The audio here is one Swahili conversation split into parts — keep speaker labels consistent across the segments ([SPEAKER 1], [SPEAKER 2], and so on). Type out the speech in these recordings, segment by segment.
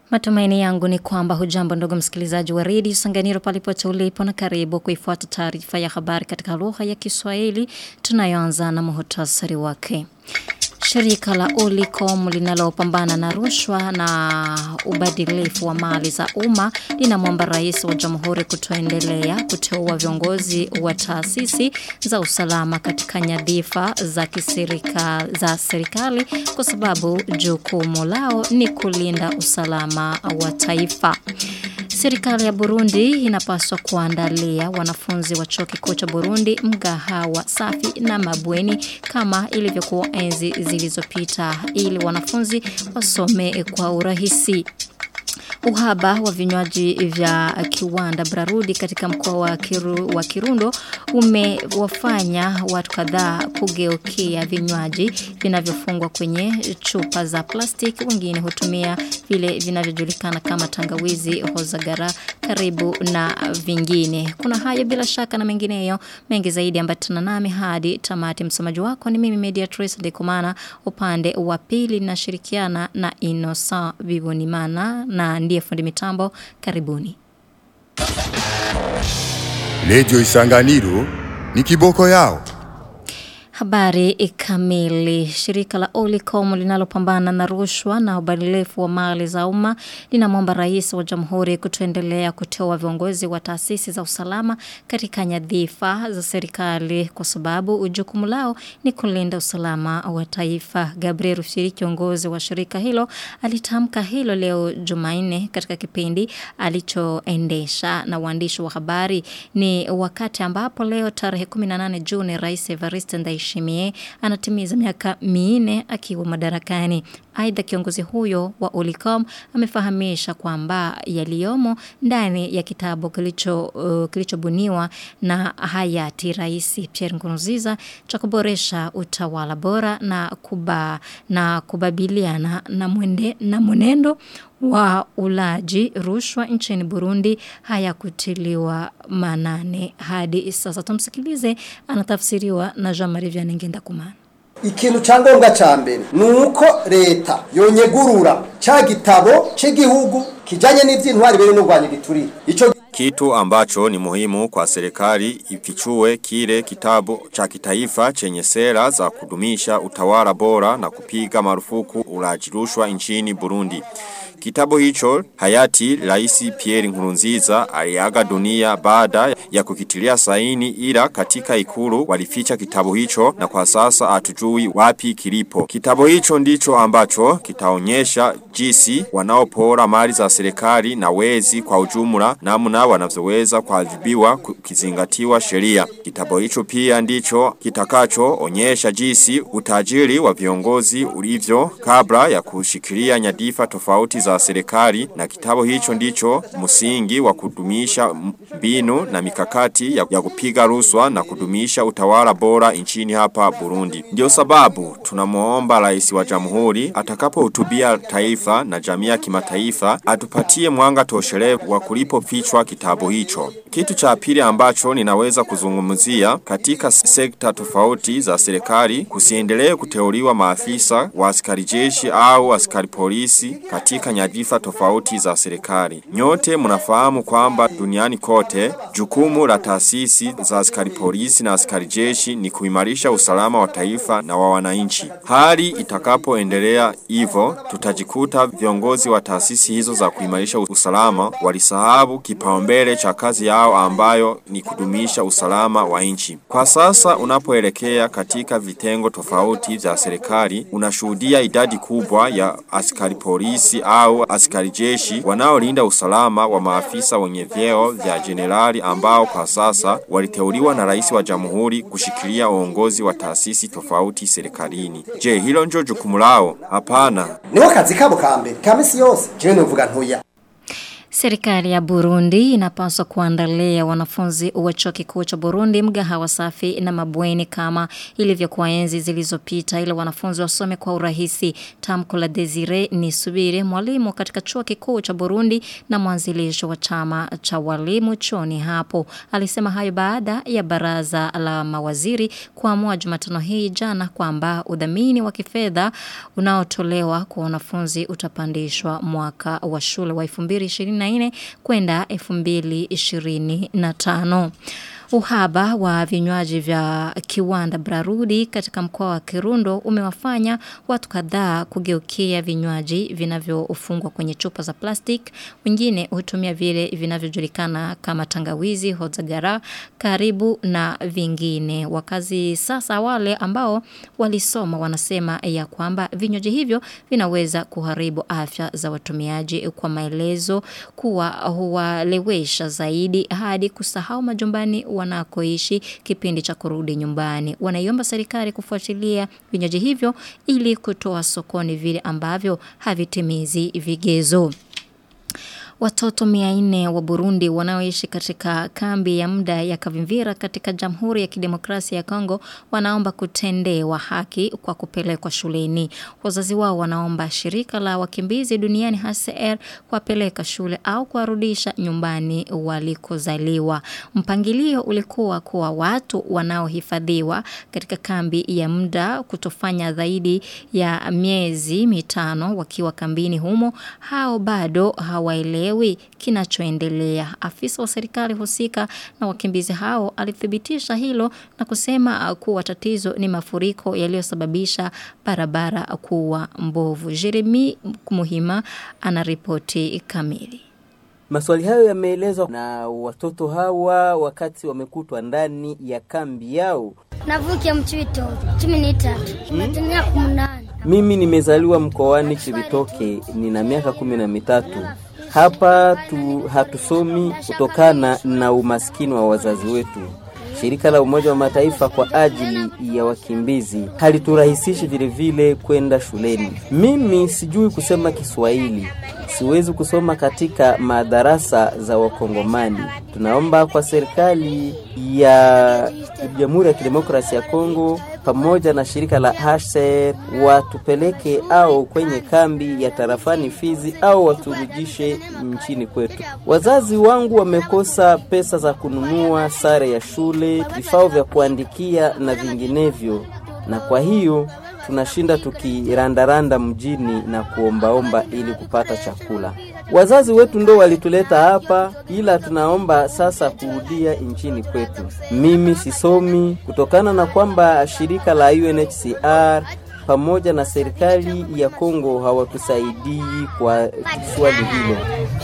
[SPEAKER 1] Matumaini yangu ni kwamba hujambo ndogo msikilizaji wa redio Sanganiro palipote ulipo na karibu kuifuata taarifa ya habari katika lugha ya Kiswahili tunayoanza na muhtasari wake. Shirika la Olicom linalopambana na rushwa na ubadilifu wa mali za umma linamwomba rais wa jamhuri kutoendelea kuteua viongozi wa taasisi za usalama katika nyadhifa za kisirika za serikali kwa sababu jukumu lao ni kulinda usalama wa taifa. Serikali ya Burundi inapaswa kuandalia wanafunzi wa chuo kikuu cha Burundi mgahawa safi na mabweni kama ilivyokuwa enzi zilizopita ili wanafunzi wasome kwa urahisi. Uhaba wa vinywaji vya kiwanda Brarudi katika mkoa wa, kiru, wa Kirundo umewafanya watu kadhaa kugeukia vinywaji vinavyofungwa kwenye chupa za plastiki wengine hutumia vile vinavyojulikana kama tangawizi hozagara karibu na vingine kuna hayo bila shaka na mengineyo mengi zaidi ambatana nami hadi tamati msomaji wako ni mimi Mediatrice Dekomana upande wa pili nashirikiana na Innocent Bibonimana na ndiye fundi mitambo karibuni
[SPEAKER 2] Lejo Isanganiro ni kiboko yao.
[SPEAKER 1] Habari kamili. Shirika la Olicom linalopambana na rushwa na ubadilifu wa mali za umma linamwomba rais wa jamhuri kutoendelea kuteua viongozi wa taasisi za usalama katika nyadhifa za serikali kwa sababu jukumu lao ni kulinda usalama wa taifa. Gabriel Rufiri kiongozi wa shirika hilo alitamka hilo leo Jumanne katika kipindi alichoendesha na waandishi wa habari ni wakati ambapo leo tarehe 18 Juni rais Evariste Ndayishimiye Ndayishimiye anatimiza miaka minne akiwa madarakani. Aidha kiongozi huyo wa Olicom amefahamisha kwamba yaliyomo ndani ya kitabu kilicho uh, kilichobuniwa na hayati Rais Pierre Nkurunziza cha kuboresha utawala bora na kuba na kubabiliana na mwende na mwenendo wa ulaji rushwa nchini Burundi hayakutiliwa manane hadi sasa tumsikilize anatafsiriwa na Jean-Marie Vianney Ngendakumana
[SPEAKER 3] ikintu cyangombwa cya mbere ni uko leta yonyegurura cya gitabo cy'igihugu kijanye n'ivyintwari bere n'urwanya giturire ico
[SPEAKER 4] kitu ambacho ni muhimu kwa serikali ifichue kile kitabu cha kitaifa chenye sera za kudumisha utawala bora na kupiga marufuku ulaji rushwa nchini Burundi. Kitabu hicho hayati Rais Pierre Nkurunziza aliaga dunia baada ya kukitilia saini ila katika ikulu walificha kitabu hicho na kwa sasa hatujui wapi kilipo. Kitabu hicho ndicho ambacho kitaonyesha jinsi wanaopora mali za serikali na wezi kwa ujumla namna wanavyoweza kuadhibiwa kizingatiwa sheria. Kitabu hicho pia ndicho kitakacho onyesha jinsi utajiri wa viongozi ulivyo kabla ya kushikilia nyadifa tofauti za serikali na kitabu hicho ndicho msingi wa kudumisha mbinu na mikakati ya, ya kupiga ruswa na kudumisha utawala bora nchini hapa Burundi. Ndio sababu tunamuomba rais wa jamhuri atakapohutubia taifa na jamii ya kimataifa atupatie mwanga toshelevu wa kulipofichwa kitabu hicho. Kitu cha pili ambacho ninaweza kuzungumzia katika sekta tofauti za serikali kusiendelee kuteuliwa maafisa wa askari jeshi au askari polisi katika nyadhifa tofauti za serikali. Nyote mnafahamu kwamba duniani kote jukumu la taasisi za askari polisi na askari jeshi ni kuimarisha usalama wa taifa na wa wananchi. Hali itakapoendelea hivyo tutajikuta viongozi wa taasisi hizo za kuimarisha usalama walisahabu kipaumbele cha kazi yao ambayo ni kudumisha usalama wa nchi. Kwa sasa unapoelekea katika vitengo tofauti vya serikali unashuhudia idadi kubwa ya askari polisi au askari jeshi wanaolinda usalama wa maafisa wenye vyeo vya generali ambao kwa sasa waliteuliwa na rais wa jamhuri kushikilia uongozi wa taasisi tofauti serikalini. Je, hilo ndio jukumu lao? Hapana.
[SPEAKER 3] niho kazi kabo ka mbere ka misi yose jewe novuga ntoya
[SPEAKER 1] Serikali ya Burundi inapaswa kuandalia wanafunzi wa chuo kikuu cha Burundi mgahawa safi na mabweni kama ilivyokuwa enzi zilizopita ili wanafunzi wasome kwa urahisi. Tamko la Desire ni subiri mwalimu katika chuo kikuu cha Burundi na mwanzilisho wa chama cha walimu chuoni hapo. Alisema hayo baada ya baraza la mawaziri kuamua Jumatano hii jana kwamba udhamini wa kifedha unaotolewa kwa wanafunzi utapandishwa mwaka wa shule wa 2024 kwenda 2025. Uhaba wa vinywaji vya kiwanda Brarudi katika mkoa wa Kirundo umewafanya watu kadhaa kugeukia vinywaji vinavyofungwa kwenye chupa za plastic. Wengine hutumia vile vinavyojulikana kama tangawizi, hozagara, karibu na vingine. Wakazi sasa wale ambao walisoma wanasema ya kwamba vinywaji hivyo vinaweza kuharibu afya za watumiaji kwa maelezo kuwa huwalewesha zaidi hadi kusahau majumbani wanakoishi kipindi cha kurudi nyumbani. Wanaiomba serikali kufuatilia vinywaji hivyo ili kutoa sokoni vile ambavyo havitimizi vigezo. Watoto 400 wa Burundi wanaoishi katika kambi ya muda ya Kavimvira katika Jamhuri ya Kidemokrasia ya Kongo wanaomba kutendewa haki kwa kupelekwa shuleni. Wazazi wao wanaomba shirika la wakimbizi duniani HCR kuwapeleka shule au kuwarudisha nyumbani walikozaliwa. Mpangilio ulikuwa kuwa watu wanaohifadhiwa katika kambi ya muda kutofanya zaidi ya miezi mitano wakiwa kambini humo hao bado hawaelewi hawaelewi kinachoendelea. Afisa wa serikali husika na wakimbizi hao alithibitisha hilo na kusema kuwa tatizo ni mafuriko yaliyosababisha barabara kuwa mbovu. Jeremy Muhima anaripoti kamili.
[SPEAKER 5] Maswali hayo yameelezwa na watoto hawa wakati wamekutwa ndani ya kambi yao.
[SPEAKER 6] Navukia mchwito cumi n'itatu natumia kumunani.
[SPEAKER 5] Mimi nimezaliwa mkoani Chibitoke, nina miaka kumi na mitatu. Hapa tu hatusomi kutokana na umaskini wa wazazi wetu. Shirika la Umoja wa Mataifa kwa ajili ya wakimbizi haliturahisisha vile vile kwenda shuleni. Mimi sijui kusema Kiswahili, siwezi kusoma katika madarasa za Wakongomani. Tunaomba kwa serikali ya Jamhuri ya Kidemokrasia ya Kongo pamoja na shirika la HCR watupeleke au kwenye kambi ya tarafani Fizi au waturudishe nchini kwetu. Wazazi wangu wamekosa pesa za kununua sare ya shule, vifaa vya kuandikia na vinginevyo, na kwa hiyo tunashinda tukirandaranda mjini na kuombaomba ili kupata chakula. Wazazi wetu ndo walituleta hapa, ila tunaomba sasa kurudia nchini kwetu. Mimi sisomi kutokana na kwamba shirika la UNHCR pamoja na serikali ya Kongo hawatusaidii kwa swali hilo.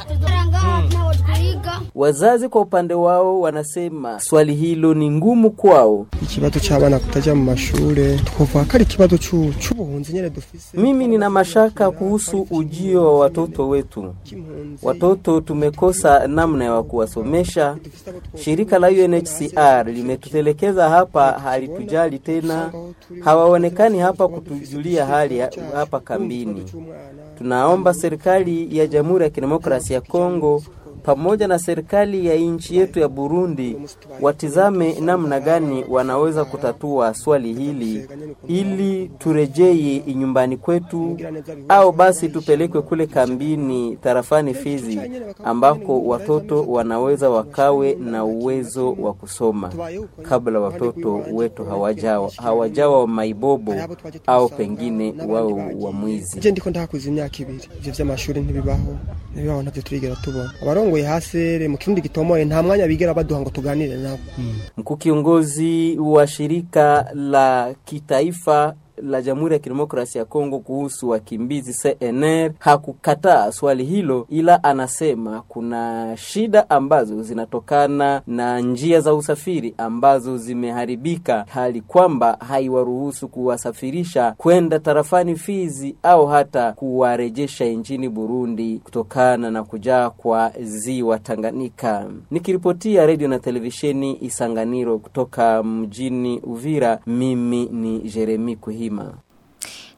[SPEAKER 5] Wazazi kwa upande wao wanasema swali hilo ni ngumu kwao.
[SPEAKER 7] ikibazo cy'abana kutaja mu mashure twovuga ko ari ikibazo c'u- c'ubuhunzi nyene dufise
[SPEAKER 5] Mimi nina mashaka kuhusu ujio wa watoto wetu. Watoto tumekosa namna ya kuwasomesha. Shirika la UNHCR limetutelekeza hapa, halitujali tena, hawaonekani hapa kutujulia hali ya- hapa kambini. Tunaomba serikali ya Jamhuri ya Kidemokrasia ya Kongo pamoja na serikali ya nchi yetu ya Burundi watizame namna gani wanaweza kutatua swali hili ili turejee nyumbani kwetu au basi tupelekwe kule kambini tarafani Fizi ambako watoto wanaweza wakawe na uwezo wa kusoma kabla watoto wetu hawajawa hawajawa maibobo au pengine wao wa mwizi.
[SPEAKER 7] je ndiko ndahakuza imyaka ibiri ivyo vy'amashuri ntibibaho ntibibaho ntavyo turigera tubona abarongoye hasere mu kirundi gitomoye nta mwanya bigera baduha ngo tuganire nabo
[SPEAKER 5] Mkuu kiongozi wa shirika la kitaifa la Jamhuri ya Kidemokrasia ya Kongo kuhusu wakimbizi CNR hakukataa swali hilo, ila anasema kuna shida ambazo zinatokana na njia za usafiri ambazo zimeharibika, hali kwamba haiwaruhusu kuwasafirisha kwenda tarafani Fizi au hata kuwarejesha nchini Burundi kutokana na kujaa kwa ziwa Tanganyika. Nikiripotia redio na televisheni Isanganiro kutoka mjini Uvira, mimi ni Jeremi Kuhima.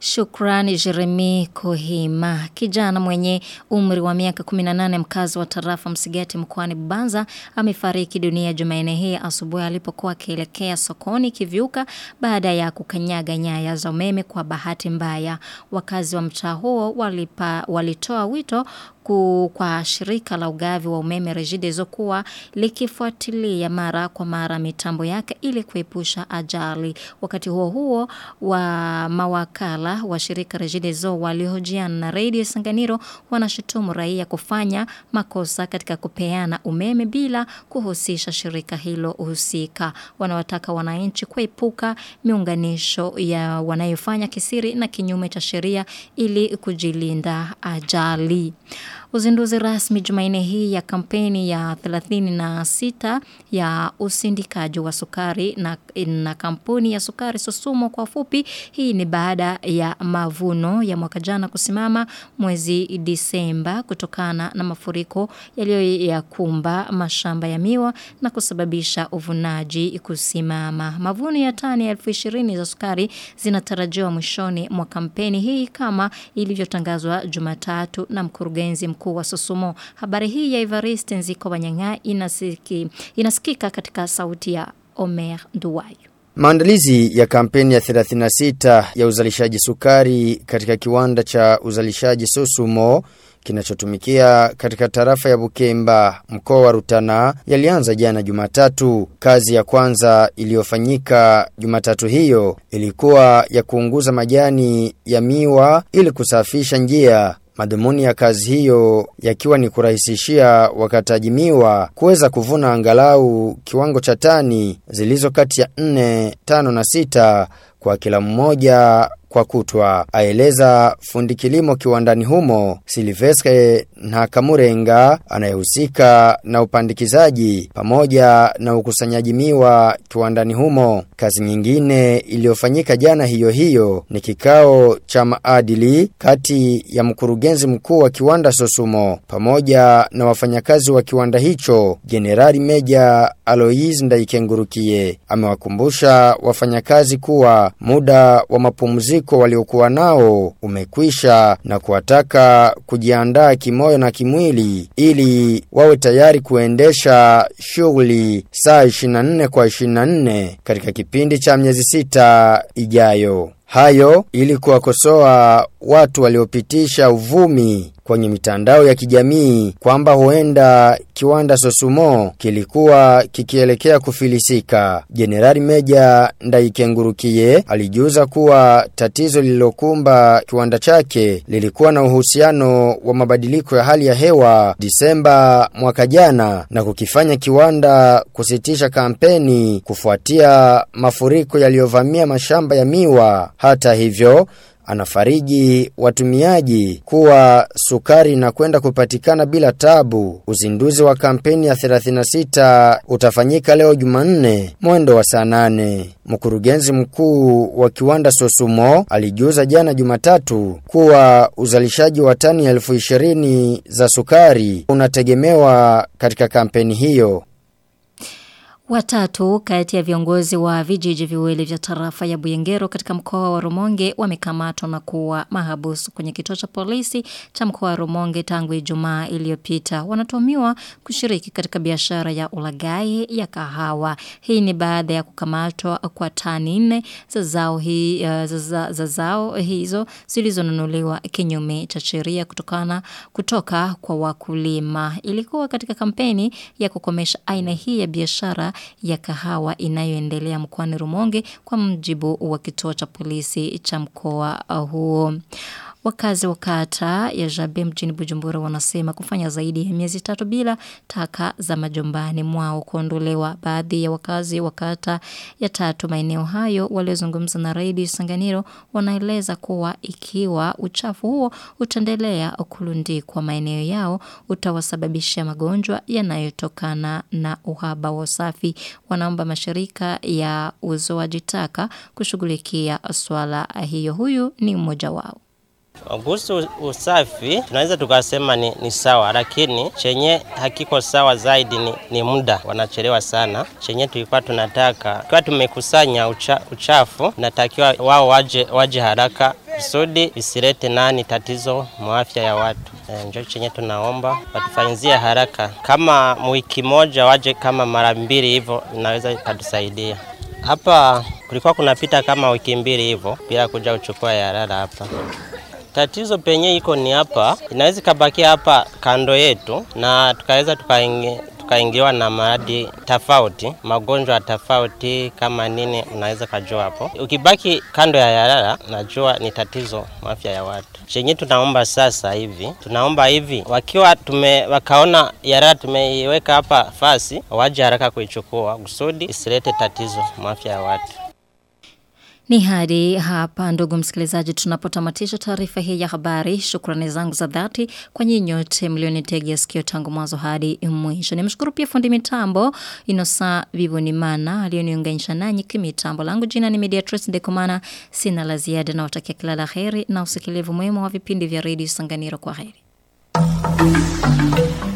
[SPEAKER 1] Shukrani Jeremy Kohima, kijana mwenye umri wa miaka 18 mkazi wa tarafa Msigati mkoani Bubanza amefariki dunia Jumanne hii asubuhi alipokuwa akielekea sokoni kivyuka baada ya kukanyaga nyaya za umeme kwa bahati mbaya. Wakazi wa mtaa huo walipa, walitoa wito ku, kwa shirika la ugavi wa umeme Regideso kuwa likifuatilia mara kwa mara mitambo yake ili kuepusha ajali. Wakati huo huo wa mawakala wa shirika Regideso waliohojiana na Radio Sanganiro wanashutumu raia kufanya makosa katika kupeana umeme bila kuhusisha shirika hilo husika. Wanawataka wananchi kuepuka miunganisho ya wanayofanya kisiri na kinyume cha sheria ili kujilinda ajali. Uzinduzi rasmi Jumanne hii ya kampeni ya 36 ya usindikaji wa sukari na, na kampuni ya sukari Sosumo kwa fupi. Hii ni baada ya mavuno ya mwaka jana kusimama mwezi Disemba kutokana na mafuriko yaliyoyakumba mashamba ya miwa na kusababisha uvunaji kusimama. Mavuno ya tani elfu ishirini za sukari zinatarajiwa mwishoni mwa kampeni hii kama ilivyotangazwa Jumatatu na mkurugenzi mkuu wa Sosumo. Habari hii ya Evariste Nziko Wanyanga inasiki, inasikika katika sauti ya Omer Nduwayo.
[SPEAKER 8] Maandalizi ya kampeni ya 36 ya uzalishaji sukari katika kiwanda cha uzalishaji Sosumo kinachotumikia katika tarafa ya Bukemba mkoa wa Rutana yalianza jana Jumatatu. Kazi ya kwanza iliyofanyika Jumatatu hiyo ilikuwa ya kuunguza majani ya miwa ili kusafisha njia Madhumuni ya kazi hiyo yakiwa ni kurahisishia wakataji miwa kuweza kuvuna angalau kiwango cha tani zilizo kati ya 4, 5 na 6 kwa kila mmoja kwa kutwa. Aeleza fundi kilimo kiwandani humo Silvestre Ntakamurenga anayehusika na upandikizaji pamoja na ukusanyaji miwa kiwandani humo. Kazi nyingine iliyofanyika jana hiyo hiyo ni kikao cha maadili kati ya mkurugenzi mkuu wa kiwanda Sosumo pamoja na wafanyakazi wa kiwanda hicho. Jenerali Meja Aloise Ndaikengurukie amewakumbusha wafanyakazi kuwa muda wa mapumziko waliokuwa nao umekwisha na kuwataka kujiandaa kimoyo na kimwili ili wawe tayari kuendesha shughuli saa 24 kwa 24 katika kipindi cha miezi sita ijayo. Hayo ili kuwakosoa watu waliopitisha uvumi kwenye mitandao ya kijamii kwamba huenda kiwanda Sosumo kilikuwa kikielekea kufilisika. Jenerali Meja Ndaikengurukie alijuza kuwa tatizo lililokumba kiwanda chake lilikuwa na uhusiano wa mabadiliko ya hali ya hewa Disemba mwaka jana na kukifanya kiwanda kusitisha kampeni kufuatia mafuriko yaliyovamia mashamba ya miwa. Hata hivyo anafariji watumiaji kuwa sukari inakwenda kupatikana bila tabu. Uzinduzi wa kampeni ya 36 utafanyika leo Jumanne mwendo wa saa 8. Mkurugenzi mkuu wa kiwanda Sosumo alijuza jana Jumatatu kuwa uzalishaji wa tani elfu ishirini za sukari unategemewa katika kampeni hiyo.
[SPEAKER 1] Watatu kati ya viongozi wa vijiji viwili vya tarafa ya Buyengero katika mkoa wa Rumonge wamekamatwa na kuwa mahabusu kwenye kituo cha polisi cha mkoa wa Rumonge tangu Ijumaa iliyopita. Wanatuhumiwa kushiriki katika biashara ya ulagai ya kahawa. Hii ni baada ya kukamatwa kwa tani nne za zao hii uh, za, za, za zao hizo zilizonunuliwa kinyume cha sheria kutokana kutoka kwa wakulima. Ilikuwa katika kampeni ya kukomesha aina hii ya biashara ya kahawa inayoendelea mkoani Rumonge kwa mjibu wa kituo cha polisi cha mkoa huo. Wakazi wa kata ya Jabe mjini Bujumbura wanasema kufanya zaidi ya miezi tatu bila taka za majumbani mwao kuondolewa. Baadhi ya wakazi wa kata ya tatu maeneo hayo waliozungumza na Radio Sanganiro wanaeleza kuwa ikiwa uchafu huo utaendelea kulundikwa maeneo yao utawasababishia magonjwa yanayotokana na uhaba wa usafi. Wanaomba mashirika ya uzoaji taka kushughulikia swala hiyo. Huyu ni mmoja wao.
[SPEAKER 9] Kuhusu usafi tunaweza tukasema ni, ni sawa, lakini chenye hakiko sawa zaidi ni, ni muda, wanachelewa sana. Chenye tulikuwa tunataka, tukiwa tumekusanya ucha, uchafu, natakiwa wao waje, waje haraka kusudi isilete nani tatizo mwafya ya watu. E, njo chenye tunaomba watufanyizie haraka, kama wiki moja waje kama mara mbili hivyo, inaweza ikatusaidia. Hapa kulikuwa kunapita kama wiki mbili hivyo bila kuja kuchukua yarara hapa. Tatizo penye iko ni hapa, inaweza ikabakia hapa kando yetu na tukaweza tukaingi tukaingiwa na maradhi tofauti, magonjwa tofauti kama nini, unaweza kujua hapo. Ukibaki kando ya yarara, najua ni tatizo afya ya watu. Chenye tunaomba sasa hivi, tunaomba hivi, wakiwa tume wakaona yarara tumeiweka hapa fasi, waje haraka kuichukua kusudi isilete tatizo afya ya watu.
[SPEAKER 1] Ni hadi hapa ndugu msikilizaji tunapotamatisha taarifa hii ya habari. Shukrani zangu za dhati kwa nyinyi nyote mlionitegea sikio tangu mwanzo hadi mwisho. Nimshukuru pia fundi mitambo Inosa Vivonimana aliyoniunganisha nanyi kimitambo. Langu jina ni Mediatrice Dekomana. Sina la ziada na watakia kila la heri na usikilivu mwema wa vipindi vya Radio Sanganiro kwa heri.